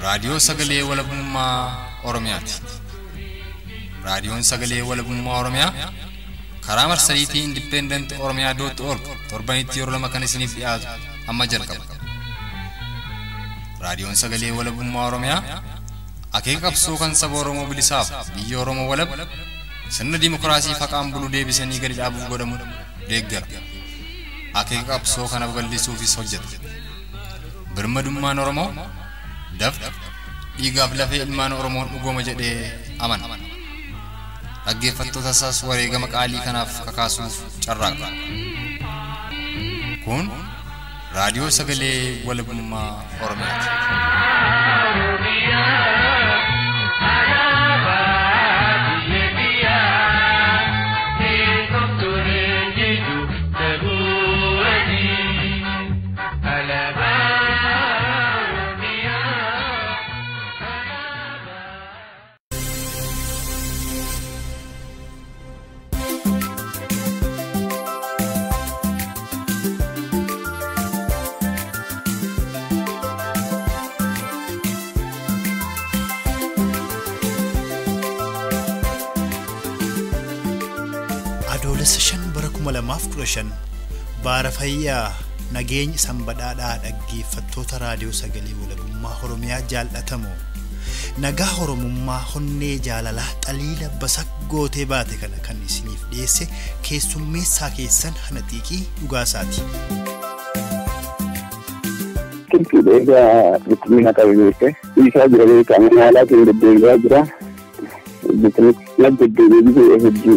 Raadiyoo Sagalee Walabummaa Oromiyaati. Raadiyoon Sagalee Walabummaa Oromiyaa karaa marsariitii Independent Oromiyaa dot org torbanitti yeroo lama kan isiniif dhiyaatu amma jalqaba. Raadiyoon Sagalee Walabummaa Oromiyaa akeeka qabsoo kan saba Oromoo bilisaaf biyya Oromoo walab sirna dimokiraasii faqaan bulu deebisanii gadi dhaabuuf godhamu deeggara. Akeeka qabsoo kana babal'isuufis hojjeta. Birmadummaan Oromoo dafqa dhiigaaf lafee ilmaan Oromoon dhugooma jedhee amana. Dhaggeeffattoota isaas wareegama qaalii kanaaf kakaasuuf carraaqa. Kun raadiyoo sagalee walabummaa Oromiyaati. adoolessa shan bara kuma lamaaf kudha shan baara fayyaa nageenya sanbadhaadhaa dhaggeeffattoota raadiyoo sagalee walabummaa oromiyaa jaallatamoo nagaa oromummaa honnee jaalalaa xaliila basak gootee baate kana kan isiniif dhiyeesse keessummeessaa keessan hana xiiqii dhugaasaati. Kiltuudha egaa bittimina qabu beekte isaa jira beekamu haalaatiin deddeebi'aa jira. Bittimina deddeebi'ee biyya hedduu.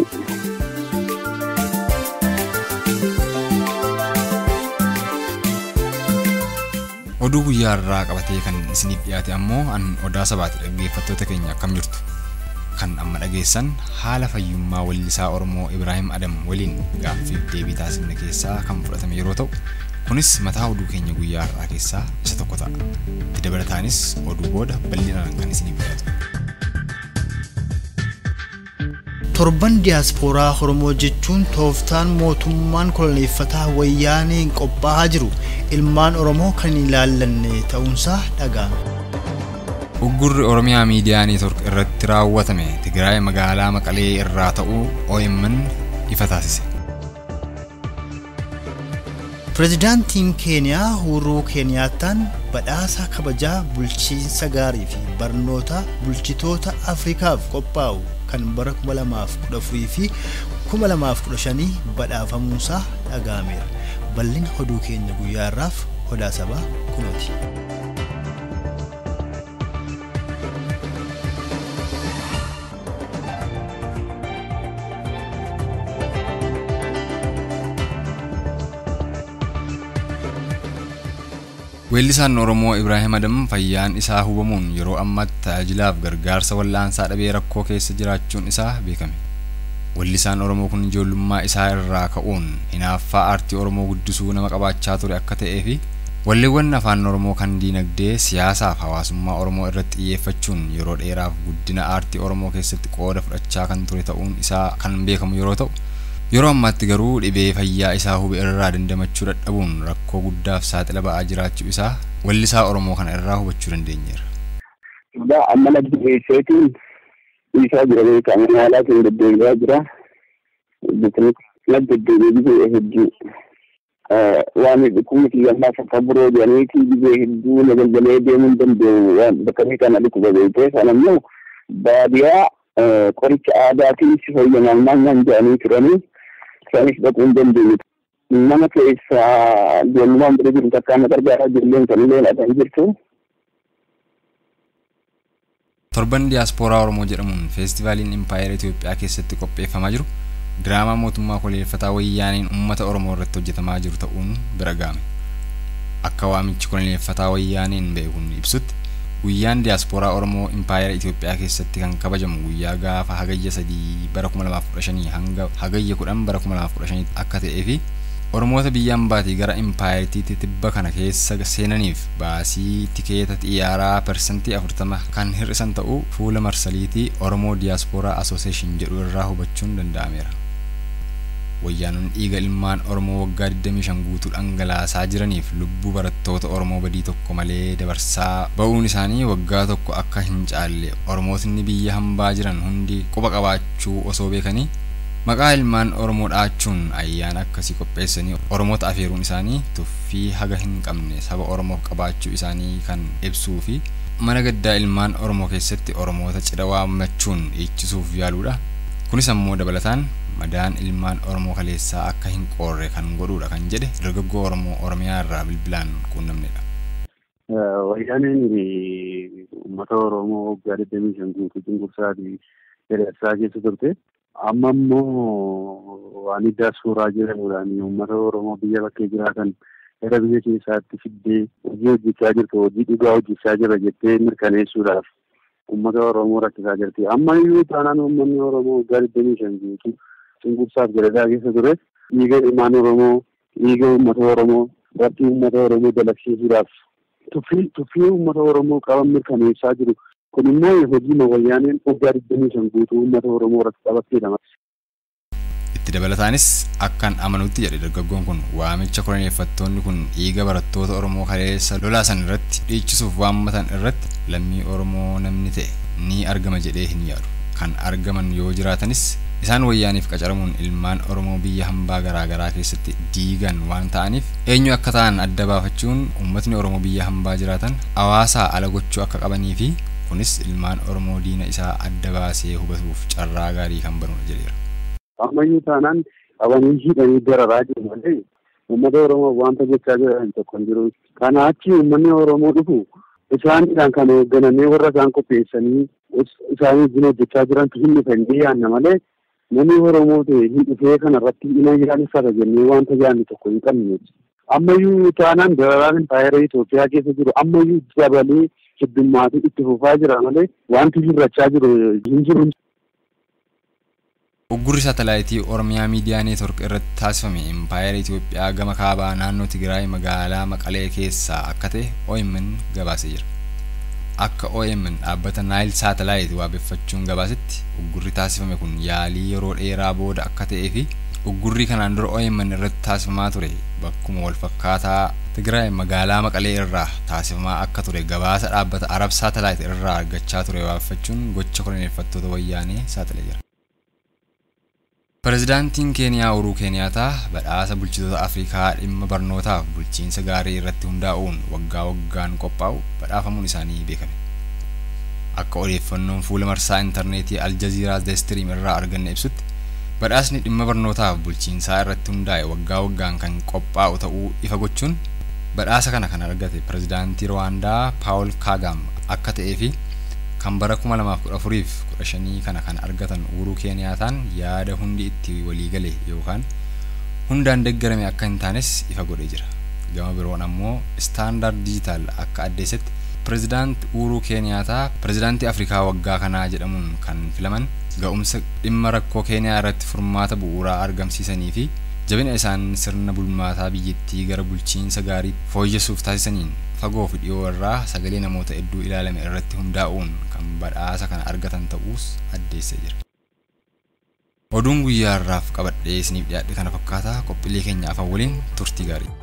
Oduu guyyaa irraa qabatee kan isiniif dhiyaate ammoo an odaa sabaati dhaggeeffattoota keenya akkam jirtu. Kan amma dhageessan haala fayyummaa weellisaa Oromoo Ibraahim Adam waliin gaaffiif deebii taasifne keessaa kan fudhatame yeroo ta'u kunis mataa oduu keenya guyyaa irraa keessaa isa tokko ta'a. Itti dabalataanis oduu booda bal'inaan kan isiniif dhiyaatu. torban diyaaspooraa oromoo jechuun tooftaan mootummaan koloneeffataa wayyaaneen qophaa'aa jiru ilmaan oromoo kan hin ilaallanne ta'uunsaa dhaga'ame. Uggurri Oromiyaa miidiyaa neetwork irratti raawwatame Tigraay magaalaa Maqalee irraa ta'uu OMN ifa taasise. Pireezidaantiin Keeniyaa Uhuruu Keeniyaattaan badhaasa kabajaa bulchiinsa gaarii fi barnoota bulchitoota Afrikaaf qophaa'u kan bara 2014 fi 2015 badhaafamuusaa dhaga'ameera. Bal'ina oduu keenya guyyaa irraaf odaa sabaa kunooti. Weellisaan Oromoo Ibraahim Adam fayyaan isaa hubamuun yeroo ammaatti tajaajilaaf gargaarsa wal'aansaa dhabee rakkoo keessa jiraachuun isaa beekame. Weellisaan Oromoo kun ijoollummaa isaa irraa ka'uun hinaaffaa aartii Oromoo guddisuu nama qabaachaa ture akka ta'ee fi walleewwan afaan Oromoo kan diinagdee siyaasaaf hawaasummaa Oromoo irratti xiyyeeffachuun yeroo dheeraaf guddina aartii Oromoo keessatti qooda fudhachaa kan ture ta'uun isaa kan beekamu yeroo ta'u Yeroo ammaatti garuu dhibee fayyaa isaa hube irraa dandamachuu dadhabuun rakkoo guddaaf saaxila ba'aa jiraachuu isaa weellisaa Oromoo kana irraa hubachuu dandeenyeera. Egaa amma natti dhiyeesseetiin isaa jira beekamu haalaatiin deddeebi'aa jira. Bittimina deddeebi'ee biyya hedduu. Waan dhukkubni xiyyaannaa fakka biroo jedhaniiti biyya hedduu nagalgalee deemuu hin danda'u waan bakka kana dhukkuba beekte sana immoo baadiyaa qoricha aadaatiin si fayyadaman naan jedhanii turanii. isaaniif dhaquu hin dandeenye. Nama keessaa ijoollummaan bira jiru takkaan na gargaaraa ijoolleen kan illee dhaqan jirtu. Torban diyaaspooraa Oromoo jedhamuun feestivaaliin Impaayera Itoophiyaa keessatti qopheeffamaa jiru diraamaa mootummaa koloneeffataa wayyaaniin uummata Oromoo irratti hojjetamaa jiru ta'uun bira ga'ame. Akka waamichi koloneeffataa wayyaaniin ba'e kun ibsutti guyyaan diyaaspooraa Oromoo Impaayera Itoophiyaa keessatti kan kabajamu guyyaa gaafa hagayya sadii bara 2015 hanga hagayya kudhan bara 2015 akka ta'ee fi Oromoota biyya ambaatii gara impaayeritiitti tibba kana keessa seenaniif baasii tikeeta xiyyaaraa parsantii 40 kan hir'isan ta'uu fuula marsariitii Oromoo Diyaaspooraa Asooseeshin jedhu irraa hubachuun danda'ameera. wayyaanonni dhiiga ilmaan Oromoo waggaa 25 guutuu dhangalaasaa jiraniif lubbuu barattoota Oromoo badii tokko malee dabarsaa ba'uun isaanii waggaa tokko akka hin caalle Oromootni biyya hambaa jiran hundi quba qabaachuu osoo beekanii maqaa ilmaan Oromoo dhaachuun ayyaana akkasii qopheessanii Oromoota afeeruun isaanii tuffii haga hin qabne saba Oromoof qabaachuu isaanii kan ibsuu fi mana gaddaa ilmaan Oromoo keessatti Oromoota cidha waammachuun dhiichisuuf yaaluudha. Kunis ammoo dabalataan madaan ilmaan Oromoo kaleessaa akka hin qoorre kan godhuudha kan jedhe dargaggoo Oromoo Oromiyaa irraa bilbilaan quunnamnedha. Wayyaaneen uummata Oromoo waggaa digdamii shan guutuu cunqursaa fi dheeressaa keessa turte. Amma immoo waan iddaa suuraa jedhamuudhaan uummata Oromoo biyya bakkee jiraatan gara biyya keessaatti fiddee hojii hojjechaa jirtu hojii dhugaa hojjechaa jira jettee mirkaneessuudhaaf uummata Oromoo rakkisaa jirti. Amma iyyuu taanaan uummanni Oromoo waggaa digdamii shan guutuu cunqursaaf gadadaa keessa ture dhiiga ilmaan Oromoo dhiiga uummata Oromoo rakkii uummata Oromoo dalagsiisuudhaaf tuffii tuffii uummata Oromoo qaban mirkaneessaa jiru. Kun immoo hojii wayyaaneen waggaa digdamii shan guutuu uummata Oromoo irratti qabatteedha. Itti dabalataanis akkan amanutti jedhe dargaggoon kun waamicha koloneeffattoonni kun dhiiga barattoota Oromoo kaleessa lolaasan irratti dhiichisuuf waammatan irratti lammii Oromoo namni ta'e ni argama jedhee hin yaadu. Kan argaman yoo jiraatanis isaan wayyaaniif qacaramuun ilmaan Oromoo biyya hambaa garaagaraa keessatti diigan waan ta'aniif eenyu akka ta'an adda baafachuun uummatni Oromoo biyya hambaa jiraatan hawaasaa ala gochuu akka qabanii fi kunis ilmaan Oromoo diina isaa adda baasee hubatuuf carraa gaarii kan banudha jedheera. Ammayyuu taanaan qabanii hidhanii dararaa jiru malee uummata Oromoo wanta gochaa jiran tokko hin jiru. Kana achi uummanni Oromoo dhufu isaanidhaan kan hoogganamee warra isaan qopheessanii isaan wajjin hojjechaa jirantu hin dhufanii yaanna malee namni Oromoo ta'e hin dhufee kanarratti dhimma yaadeffata jennee wanta yaadne tokko hin qabne. Ammayyuu taanaan dararaan impaayera Itoophiyaa keessa jiru ammayyuu dabalee heddummaatu itti fufaa jira malee wanti hirrachaa jiru hin jiru. Uggurri saatalaayitii Oromiyaa Miidiyaa Neetwork irratti taasifame impaayera Itoophiyaa gama kaabaa naannoo Tigraay magaalaa Maqalee keessaa akka ta'e OMN gabaasee jira. Akka OMN dhaabbata Naayil Saatalaayit waabeffachuun gabaasetti uggurri taasifame kun yaalii yeroo dheeraa booda akka ta'ee fi uggurri kanaan dura OMN irratti taasifamaa ture bakkuma wal fakkaataa Tigraay magaalaa Maqalee irraa taasifamaa akka ture gabaasa dhaabbata Arab Saatalaayit irraa argachaa ture waabeffachuun gocha koloneeffattoota wayyaanee saaxilee jira. Pireezidaantiin Keeniyaa Uhuruu Keeniyaataa badhaasa bulchitoota Afrikaa dhimma barnootaaf bulchiinsa gaarii irratti hundaa'uun waggaa waggaan qophaa'u badhaafamuun isaanii beekame. Akka odeeffannoon fuula marsaa intarneetii Aljaziiraa Deestiriim irraa arganne ibsutti badhaasni dhimma barnootaaf bulchiinsaa irratti hundaa'e waggaa waggaan kan qophaa'u ta'uu ifa gochuun badhaasa kana kan argate pireezidaantii Rwaandaa Paawul Kaagam akka ta'ee fi kan bara 2014 fi 15 kana kan argatan Uhuruu Keeniyaataan yaada hundi itti walii gale yookaan hundaan deeggarame akka hin taanes ifa godhee jira. Gama biroon ammoo Standard Digital akka addeessetti pireezidaant Uhuruu Keeniyaataa pireezidaantii Afrikaa waggaa kanaa jedhamuun kan filaman ga'umsa dhimma rakkoo Keeniyaa irratti furmaata bu'uuraa argamsiisanii fi jabina isaan sirna bulmaataa biyyattii gara bulchiinsa gaarii fooyyessuuf taasisaniin fagoo fi dhiyoo irraa sagalee namoota hedduu ilaalame irratti hundaa'uun kan badhaasa kana argatan ta'uus addeessee jira. Oduun guyyaa irraaf qabadhee isiniif dhiyaadhe kana fakkaataa qophiilee keenya afaan waliin turtii gaarii.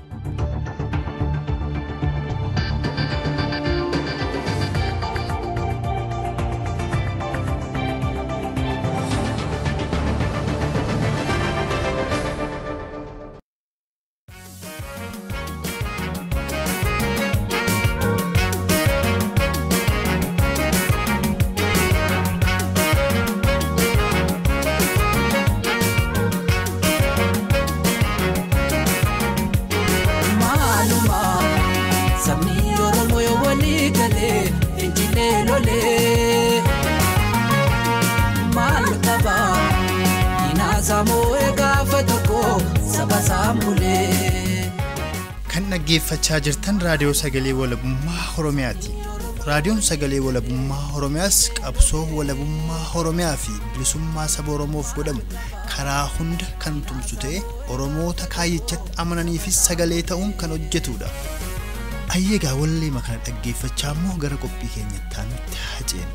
Kan dhaggeeffachaa jirtan raadiyoo sagalee walabummaa Oromiyaati. Raadiyoon sagalee walabummaa Oromiyaas qabsoo walabummaa Oromiyaa fi bilisummaa saba Oromoof godhamu karaa hunda kan tumsu ta'e Oromoota kaayyichatti amananiifis sagalee ta'uun kan hojjetudha. Ayyeegaa wallee kana dhaggeeffachaa immoo gara qophii keenyatti aanutti haa ceenu.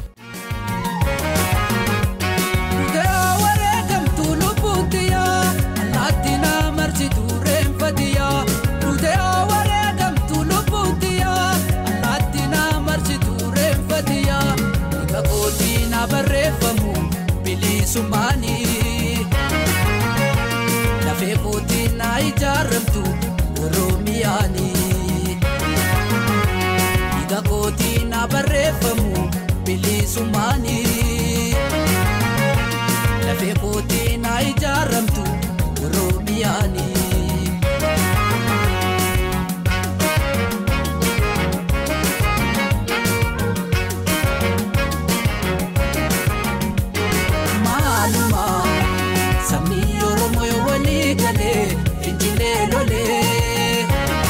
Wareegamtuu lubbuutti yaa allaatti bilisummaanii lafee kootii naa ijaaramtu oromiyaanii dhiiga kootii naa barreeffamu bilisummaanii lafee kootii naa ijaaramtu oromiyaanii. maaluma sabni oromoo yoo walii galee fincilee lolee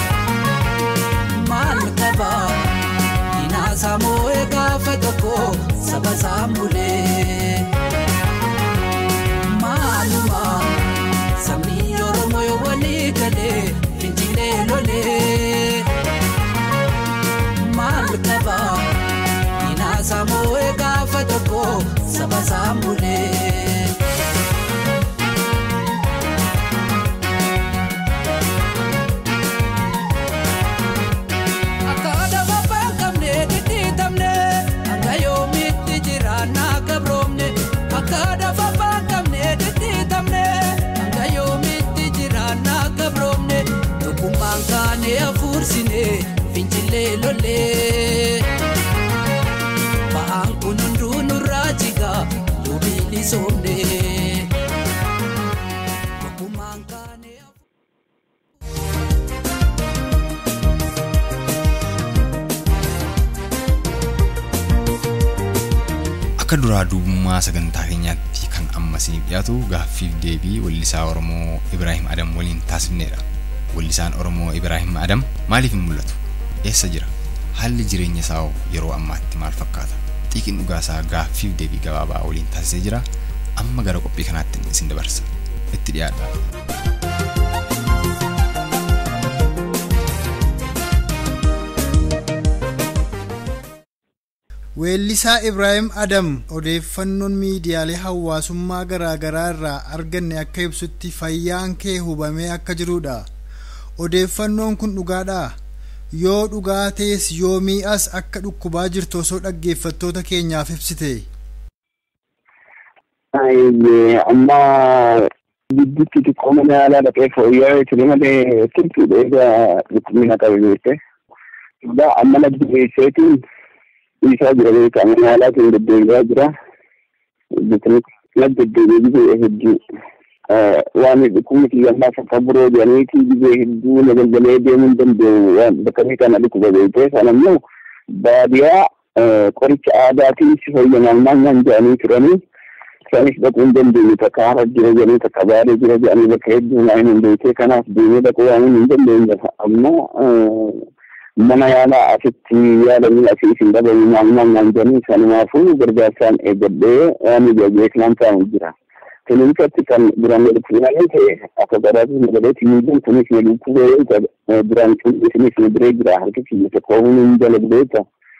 maal qaba dinaasaa moo'ee gaafa tokko saba saamulee maaluma sabni oromoo yoo walii galee fincilee lolee maal qaba dinaasaa moo'ee gaafa tokko saba saamulee. Akka adama baaqamne dhidhiitamne hanga yoomitti jiraannaa gabroomne akka adama baaqamne dhidhiitamne hanga yoomitti jiraannaa gabroomne tokkummaan kaanee hafuursine fincilee lollee ba'aan kun hunduu nurraa jigaa yoo bilisoomne tokkummaan kaanee hafuursine. Akka duraa duubummaa sagantaa keenyaatti kan amma isiniif dhiyaatu gaaffiif deebii weellisaa Oromoo Ibraahim Adam waliin taasifneedha. Weellisaan Oromoo Ibraahim Adam maaliif hin mul'atu? Eessa jira? Haalli jireenya isaa hoo yeroo ammaatti maal fakkaata? Xiiqin dhugaasaa gaaffiif deebii gabaabaa waliin taasisee jira. Amma gara qophii kanaatti isin dabarsa. Itti dhiyaadha. Weellisaa Ibraahim Adam odeeffannoon miidiyaalee hawaasummaa garaa garaa irraa arganne akka ibsutti fayyaan kee hubamee akka jirudha. Odeeffannoon kun dhugaadhaa? Yoo dhugaa ta'es yoomii as akka dhukkubaa jirtu osoo dhaggeeffattoota keenyaaf ibsite. Ayyee amma gidduutti xiqqoo mana yaalaa dhaqee fooyya'ee ture malee turtuudha egaa dhukkubni qabe beekte. Egaa amma nagdi geesseetiin dhiisaa jira beekaa mana yaalaatiin deddeebi'aa jira. Nagdi deddeebi'ee hedduu waan dhukkubni xiyyaannaa fakka biroo jedhaniiti gibee hedduu nagalgalee deemuu hin danda'u waan bakka beekaan dhukkuba beekte sana immoo baadiyaa qoricha aadaatiin si fayyanaan maal jedhanii turanii. Isaanis dhaquu hin dandeenye takka hafa jira jedhanii takka baadee jira jedhanii bakka hedduu naa hin beekne kanaaf deemee dhaquu waan hin dandeenye ammoo mana yaalaa asitti yaalanii asii isin dhabamu maal maal naan jedhanii sanumaafuu gargaarsaan eeggadhee waan beeknaan taa'u jira. Kilinikatti kan duraan dhufanii ta'e akka gadaatu nagalee tiimiidhaan kunis na dhukkubee duraan isinis na biree jira harki kiyya tokko hin jala beekta.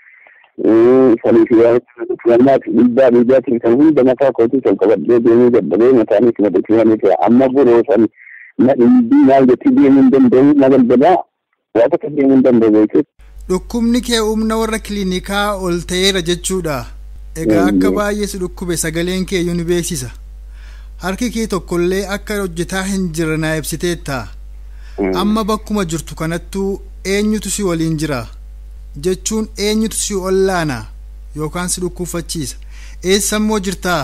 saniif filannaa fi dhiibbaa dhiibbaatiin kan hunda mataa kootii kan qabadhee deemuu dadhabee mataanis na dhukkubanii ta'e amma boroo san na dhiibbii maal jetti deemuu hin danda'u na galgalaa waa takka deemuu hin danda'u beekte. Dhukkubni kee humna warra kiliinikaa ol ta'eera jechuudha. Egaa akka baay'ee si dhukkube sagaleen kee iyyuu ni beeksisa. Harki kee tokkollee akka hojjetaa hin jirre naa ibsiteetta. Amma bakkuma jirtu kanattuu eenyutu si waliin jira? jechuun eenyutu si ollaana yookaan si dhukkubfachiisa eessa immoo jirtaa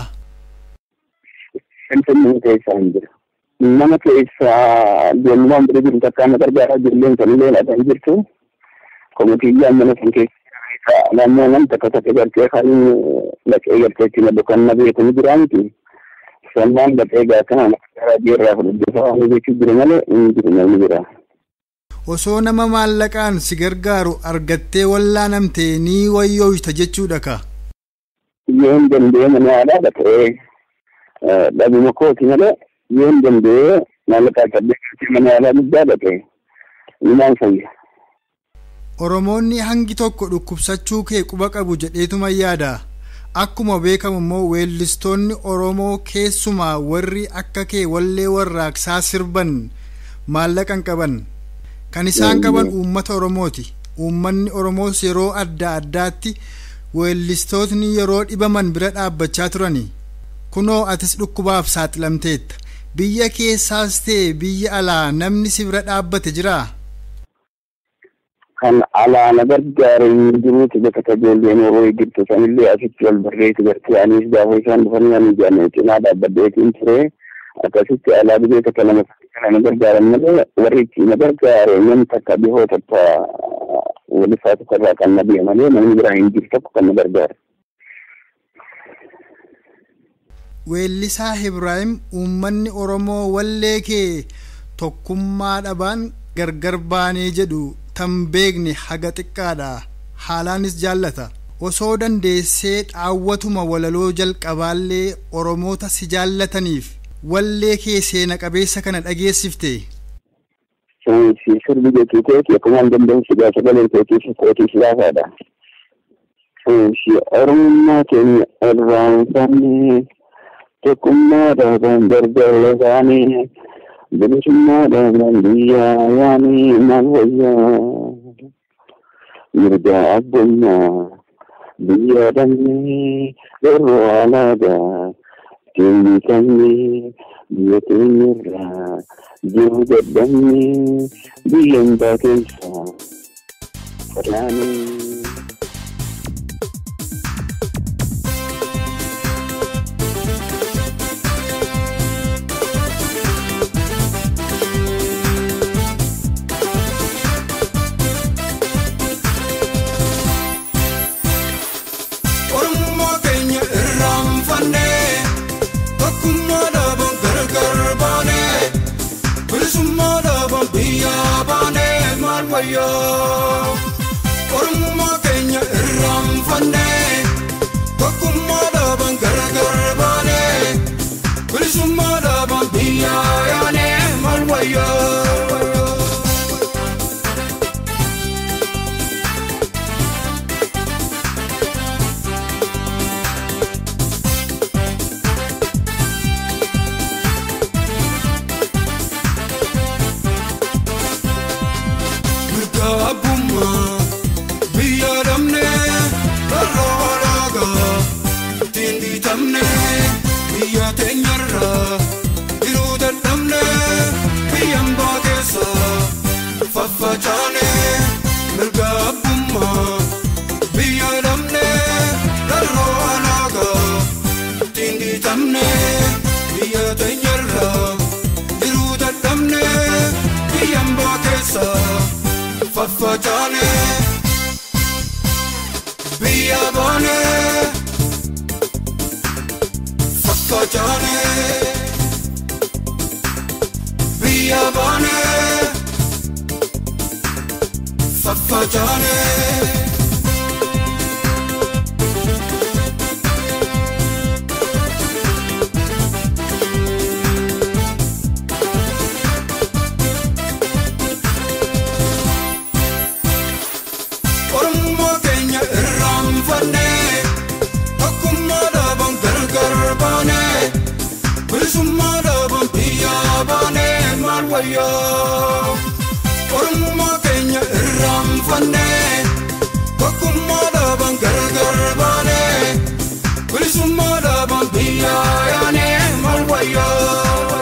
Finfinnee keessaa hin jira. Nama keessaa ijoollummaan bira jiru takka na gargaaraa jirulleen kan illee dhaban jirtu. Komitiiyyaan mana sun keessa naannoo nam takka takka gartee kan dhaqee gartee itti na kan na beeku ni jira miti. Sannaan dhaqee gaa kana na gargaaraa jirraa fudhachuu waan jechuu jiru malee inni jiru namni jira. osoo nama maallaqaan si gargaaru argattee wallaanamte ni wayyooyta jechuudha ka Yoo hin danda'e mana yaalaa dhaqee dhabuma kooti malee yoo hin danda'e maallaqaa qabdee gartee mana yaalaa guddaa dhaqee numaan fayya. oromoonni hangi tokko dhukkubsachuu kee quba qabu jedheetuma yaada akkuma beekamu immoo weellistoonni oromoo keessumaa warri akka kee wallee warraaqsaa sirban maallaqan qaban kan isaan qaban uummata oromooti uummanni oromoos yeroo adda addaatti weellistootni yeroo dhibaman bira dhaabbachaa turani kunoo atis dhukkubaaf saaxilamteetta biyya keessaas ta'e biyya alaa namni si bira dhaabbate jiraa kan alaana gargaara hin jiruuti bakka tajaajilleen yeroo eeggattu sanillee asitti wal barreessu gartee anis gaafa isaan dhufanii ani jaanee cinaa dhaabbadheetiin ture akkasitti alaa biyya takka lama kana na gargaaran malee warri itti na gargaare namni takka dhihoo takka walifaa tokko irraa kan na bi'e malee namni biraa hin jiru tokko kan na gargaare. weellisaa Ibraahim uummanni Oromoo wallee kee tokkummaa dhabaan gargar baanee jedhu tan beekne haga xiqqaadha haalaanis jaallata osoo dandeessee dhaawwatuma walaloo jalqabaallee Oromoota si jaallataniif wallee kee seena qabeessa kana dhageessifte. Sirbi jechuu kooti akkuma hin dandeenye gaa sagaleen kootiif kootiif laafaadha. Oromummaa keenya irraanfannee tokkummaa dhaabaan gargaara isaanii bilisummaa dhaabaan biyyaa yaanii maal wayyaa mirga abbummaa biyya dhabnee yeroo alaagaa deembisamnee biyya keenyarraa jiru dadhabnee biyya hundaa keessaa falaanee. Oromummaa keenya irraanfannee tokkummaa dhaabaan gargar baanee bilisummaa dhaabaan biyya baanee maal wayyaa. Oromummaa keenya irraanfannee tokkummaa dhaabaan gargar baanee bilisummaa dhaabaan biyya yaanee maal wayyaa. mirga abbummaa biyya dhabne irra walaagaa ittiin dhiitamne biyya teenyarra jiruu dadhabne biyyan baakeessa faffacaane mirga abbummaa biyya dhabne irra walaagaa ittiin dhiitamne biyya teenyarra jiruu dadhabne biyyan baakeessa faffacaane biyya baane faffacaane biyya baane faffacaane. Oromummaa keenya irraanfannee tokkummaa dhaabaan gargar baanee bilisummaa dhaabaan biyya baanee maal wayyaa. Oromummaa keenya irraanfannee tokkummaa dhaabaan gargar baanee bilisummaa dhaabaan biyya yaanee maal wayyaa.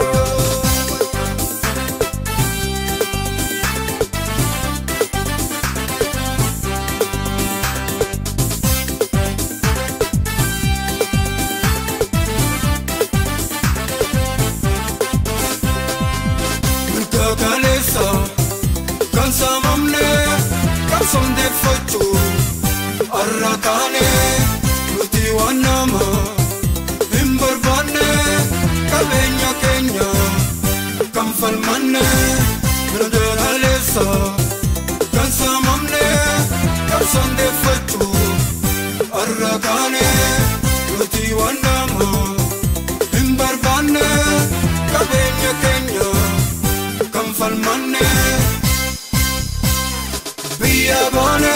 mirga kaleessa kan saamamne kan sondeeffachuu har'a kaane nuti waan nama hin barbaanne qabeenya keenya kan falmanne mirga kaleessa kan saamamne kan sondeeffachuu har'a kaane nuti waan nama hin barbaanne qabeenya keenya kan falmanne biyya baane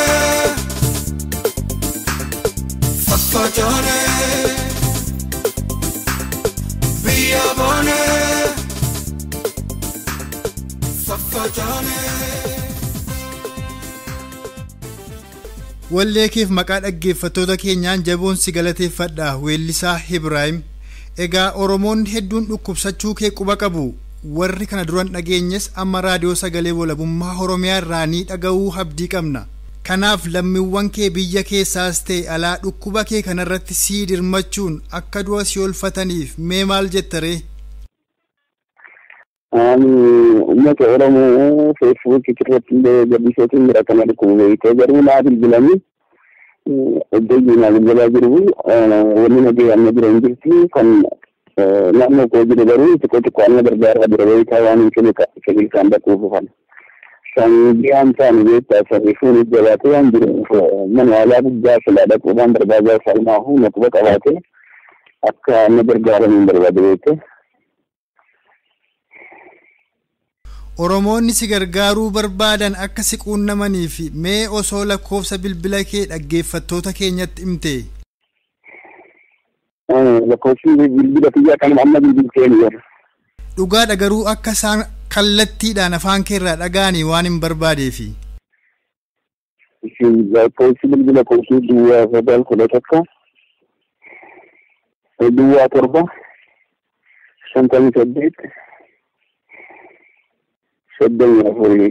faffacaane biyya baane faffacaane. wallee keef maqaa dhaggeeffattoota keenyaan jaboon si galateeffadha weellisaa Ibraahim Egaa Oromoonni hedduun dhukkubsachuu kee quba qabu. Warri kana duran dhageenyes amma raadiyoo sagalee walabummaa Oromiyaa irraa ni dhaga'uu abdii qabna. Kanaaf lammiiwwan kee biyya keessaas ta'e alaa dhukkuba kee kanarratti sii dirmachuun akka du'a si oolfataniif mee maal jetta ree? Ani uummata Oromoo feesbuukii irratti illee gabbisootiin jira kana dhukkuba beekee garuu naa bilbilanii iddoo naa bilbilaa jiru wanni nagee amma jira hin jirti kan naannoo koo jiru garuu xiqqoo xiqqoo amma gargaara bira beekaa waan hin kennu kan dhaquu dhufan. Sanbiyaan taane beektaa sanii fuunis jabaatee waan jiruuf mana yaalaa guddaa silaa dhaquudhaan barbaadaa salmaahu na quba qabaatee akka na gargaaraniin barbaade beekte. Oromoonni si gargaaruu barbaadan akka si quunnamanii fi mee osoo lakkoofsa bilbila kee dhaggeeffattoota keenyatti himte. Lakkoofsi bilbila kiyyaa kan amma bilbiltee ni jira. Dhugaadha garuu akka isaan kallattiidhaan afaan keerraa dhaga'anii waan hin barbaadeefi. Lakkoofsi bilbila koosii duwwaa sagal kudha tokko duwwaa torba shantamii saddeet soddomii afurii.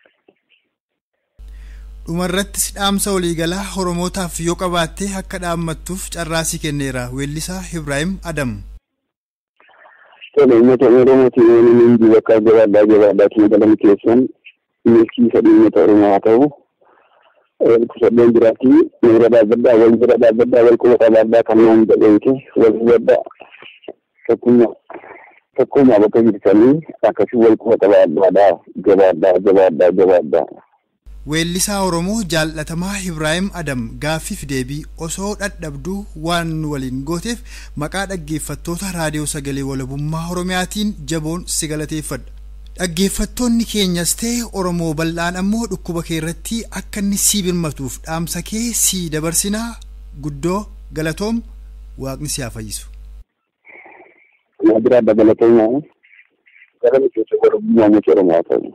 Dhumarrattis dhaamsa waliigalaa Oromootaaf yoo qabaatte akka dhaammattuuf carraasii kenneera weellisaa Ibraahim Adam. Tole uummata Oromootiin waan inni hin bakka jabaadhaa jabaadhaa galan keessan milkiisa uummata Oromoo haa ta'u. Kusadeen jiraatti miira dhaabbadhaa wal bira dhaabbadhaa wal quba qabaadhaa kan naan jedhamte wal hubadhaa tokkummaa tokkummaa bakka jirtanii akkasii wal quba qabaadhaadhaa jabaadhaa jabaadhaa jabaadhaa. Weellisaa Oromoo jaallatamaa Ibraahim Adam gaaffiif deebii osoo dhadhabduu waan nu waliin gooteef maqaa dhaggeeffattoota raadiyoo sagalee walabummaa Oromiyaatiin jaboon si galateeffadha. Dhaggeeffattoonni keenyas ta'e Oromoo bal'aan ammoo dhukkuba kee irratti akka inni sii birmatuuf dhaamsa kee sii dabarsinaa guddoo galatoom waaqni si haa fayyisu. Naa biraa dabalatoomaa gara miseensa walabummaa uummata Oromoo haa ta'u.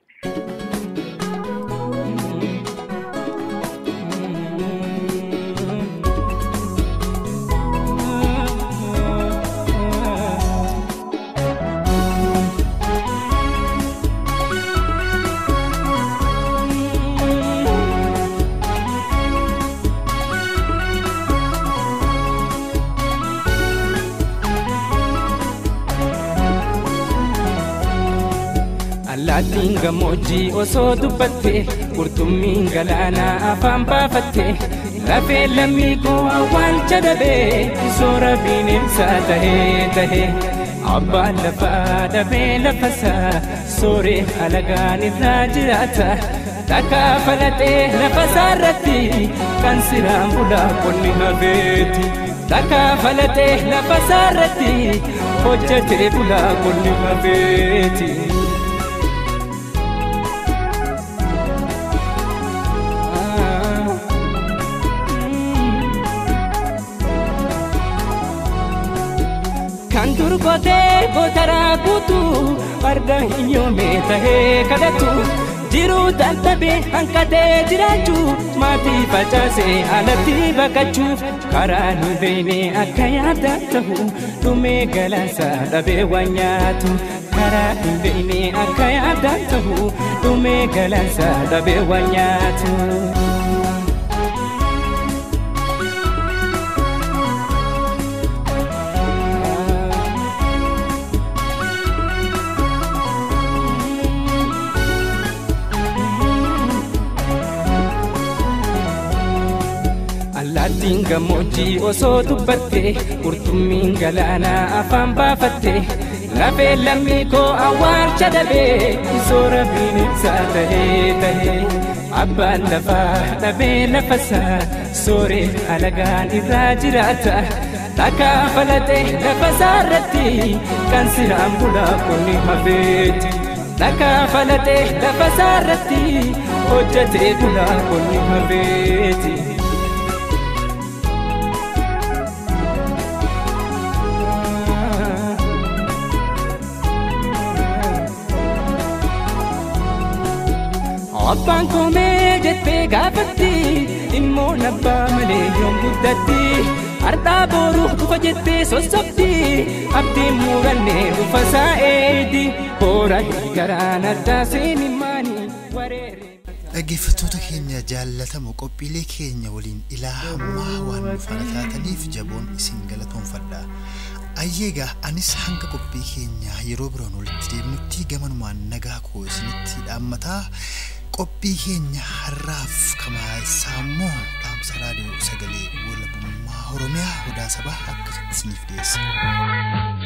Allaattiin gammoojjii osoo dubbatte qurxummiin galaanaa afaan baafatte lafee lammii koo awwaalcha dhabee soora bineensaa tahee tahee abbaan lafaa dhabee lafasaa sooree alagaan irraa jiraata takkaa falatee lafasaa irratti kan siraan bulaa qonni hafeeti. Takkaa falatee lafasaa irratti hojjetee bulaa qonni hafeeti. kan turgotee gotaraa guutu farda hin yoome tahee kadhatu jiruu taltabee hanqatee jiraachuu maatii facaasee alatti baqachuuf karaa nu beene akka yaada ta'u dhumee galaansa dhabee waan nyaatu karaa hin beene akka yaada ta'u dhumee galaansa dhabee waan nyaatu. Allaattiin gammoojjii osoo dubbatte qurxummiin galaanaa afaan baafatte lafee lammii koo awwaalcha dhabee soora bineensaa tahee tahee abbaan lafaa dhabee lafasaa sooree alagaan irraa jiraata takkaa falatee lafasaa irratti kan siraan bulaa qonni hafeeti. Takkaa falatee lafasaa irratti hojjetee bulaa qonni hafeeti. Abbaan koomee jettee gaafatti immoo nabbaa malee yoom guddatti har'aa boru dhufa jettee sossobdi abdiin murannee dhufa saa'eedi boora garaan addaa seenimaanii wareere. Dhaggeeffattoota keenya jaallatamu qophiilee keenya waliin ilaa hammaa waan nu faana taataniif jaboon isin galatoonfadha. Ayyeegaa anis hanga qophii keenya yeroo biraan walitti deemnutti gamanumaan nagaa koo isinitti dhaammataa qophii keenya har'aaf kamaasaa immoo dhaamsa raadiyoo sagalee walabummaa Oromiyaa odaa sabaa akkasitti isiniif dhiyeessa.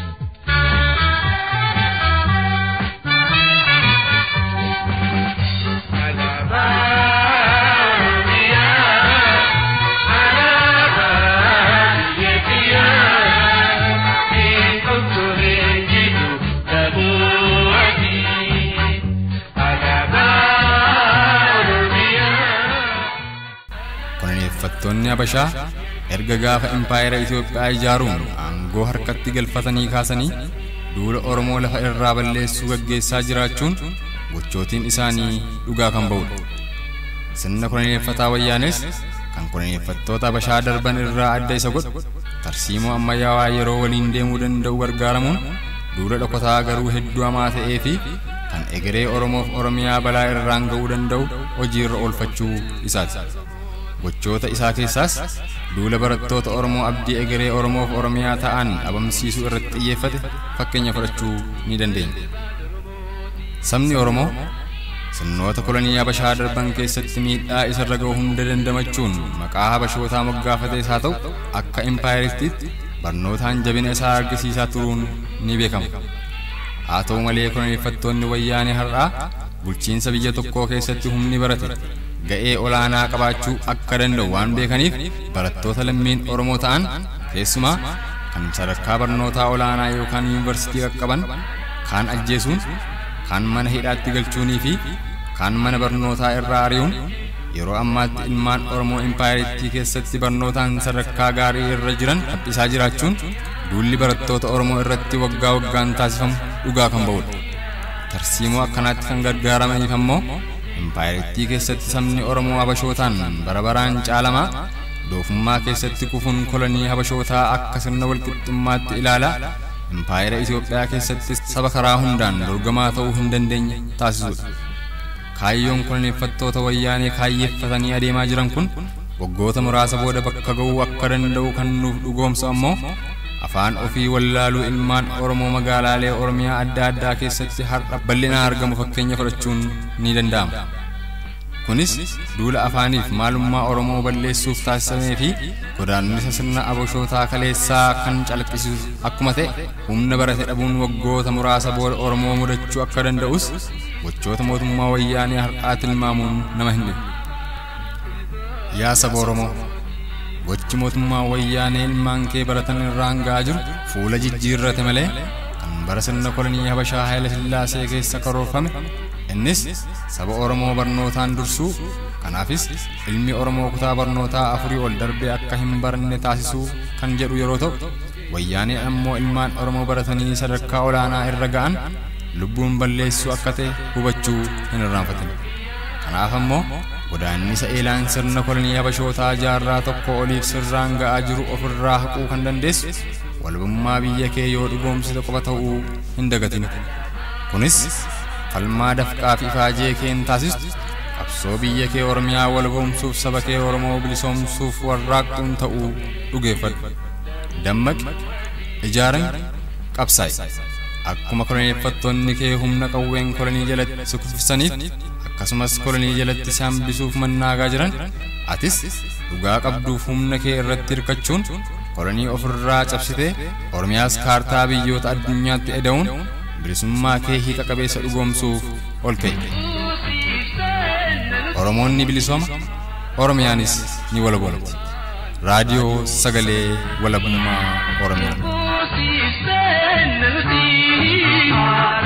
Koloneeffattoonni Habashaa erga gaafa impaayera Itoophiyaa ijaaruun aangoo harkatti galfatanii kaasanii duula Oromoo lafa irraa balleessuu gaggeessaa jiraachuun gochootiin isaanii dhugaa kan ba'udha. Sirna koloneeffataa wayyaanes kan koloneeffattoota Habashaa darban irraa adda isa godhu tarsiimoo ammayyaawaa yeroo waliin deemuu danda'u gargaaramuun duula dhokataa garuu hedduu hamaa ta'ee fi kan egeree Oromoof Oromiyaa balaa irraan ga'uu danda'u hojiirra oolfachuu isaati. gochoota isaa keessaas duula barattoota Oromoo abdii egeree Oromoof Oromiyaa ta'an dhabamsiisuu irratti xiyyeeffate fakkeenya fudhachuu ni dandeenya. Sabni Oromoo sirnoota kolonii Habashaa darban keessatti miidhaa isarra ga'u hunda dandamachuun maqaa Habashootaa moggaafatees haa ta'u akka impaayeristiitti barnootaan jabina isaa argisiisaa turuun ni beekama. Haa ta'u malee koloneeffattoonni wayyaanee har'aa bulchiinsa biyya tokkoo keessatti humni barate ga'ee olaanaa qabaachuu akka danda'u waan beekaniif barattoota lammiin Oromoo ta'an keessumaa kan sadarkaa barnootaa olaanaa yookaan yuunivarsiitii qaqqaban kaan ajjeesuun kaan mana hidhaatti galchuunii fi kaan mana barnootaa irraa ari'uun yeroo ammaatti ilmaan Oromoo impaayiritti keessatti barnootaan sadarkaa gaarii irra jiran haphisaa jiraachuun duulli barattoota Oromoo irratti waggaa waggaan taasifamu dhugaa kan ba'udha. Tarsiimoo akkanaatti kan gargaaramaniif ammoo impaayiritti keessatti sabni Oromoo Habashootaan bara baraan caalamaa doofummaa keessatti kufuun kolonii Habashootaa akka sirna walqixxummaatti ilaalaa impaayira Itoophiyaa keessatti saba karaa hundaan dorgamaa ta'uu hin dandeenye taasisudha. Kaayyoon koloneeffattoota wayyaanee kaayyeeffatanii adeemaa jiran kun waggoota muraasa booda bakka ga'uu akka danda'u kan nuuf dhugoomsu ammoo afaan ofii wallaaluu ilmaan Oromoo magaalaalee Oromiyaa adda addaa keessatti har'a bal'inaan argamu fakkeenya fudhachuun ni danda'ama. Kunis duula afaaniif maalummaa Oromoo balleessuuf taasifamee fi godaannisa sirna abashootaa kaleessaa kan calaqqisiisu akkuma ta'e humna barate dhabuun waggoota muraasa booda Oromoo mudachuu akka danda'us gochoota mootummaa wayyaanee har'aa tilmaamuun nama hin dhibu. Yaa saba Oromoo gochi mootummaa wayyaanee ilmaan kee baratan irraan ga'aa jiru fuula jijjiirrate malee kan bara sirna kolonii Habashaa Haayila Sillaasee keessa karoorfame innis saba Oromoo barnootaan dursuu kanaafis ilmi Oromoo kutaa barnootaa afurii ol darbee akka hin baranne taasisuu kan jedhu yeroo ta'u wayyaanee ammoo ilmaan Oromoo baratanii sadarkaa olaanaa irra ga'an lubbuun balleessuu akka ta'e hubachuu hin irraanfatin. Kanaaf ammoo godaannisa eelaan sirna kolonii habashootaa jaarraa tokko oliif sirraan ga'aa jiru ofirraa haquu kan dandeessu walabummaa biyya kee yoo dhugoomsite qofa ta'uu hin dagatin. Kunis falmaa dafqaa fi ifaajee keen taasistu qabsoo biyya kee Oromiyaa walaboomsuuf saba kee Oromoo bilisoomsuuf warraaqquun ta'uu dhugeeffadhu. Dammaqi, ijaarami, qabsaa'i. Akkuma koloneeffattoonni kee humna qawween kolonii jalatti si kuffisaniif akkasumas kolonii jalatti si hambisuuf mannaagaa jiran atis dhugaa qabduuf humna kee irratti hirkachuun kolonii ofirraa cabsitee Oromiyaas kaartaa biyyoota addunyaatti eda'uun bilisummaa kee hiika qabeessa dhugoomsuuf ol ka'e. Oromoonni bilisooma Oromiyaanis ni walaboomti. Raadiyoo Sagalee Walabummaa Oromiyaa.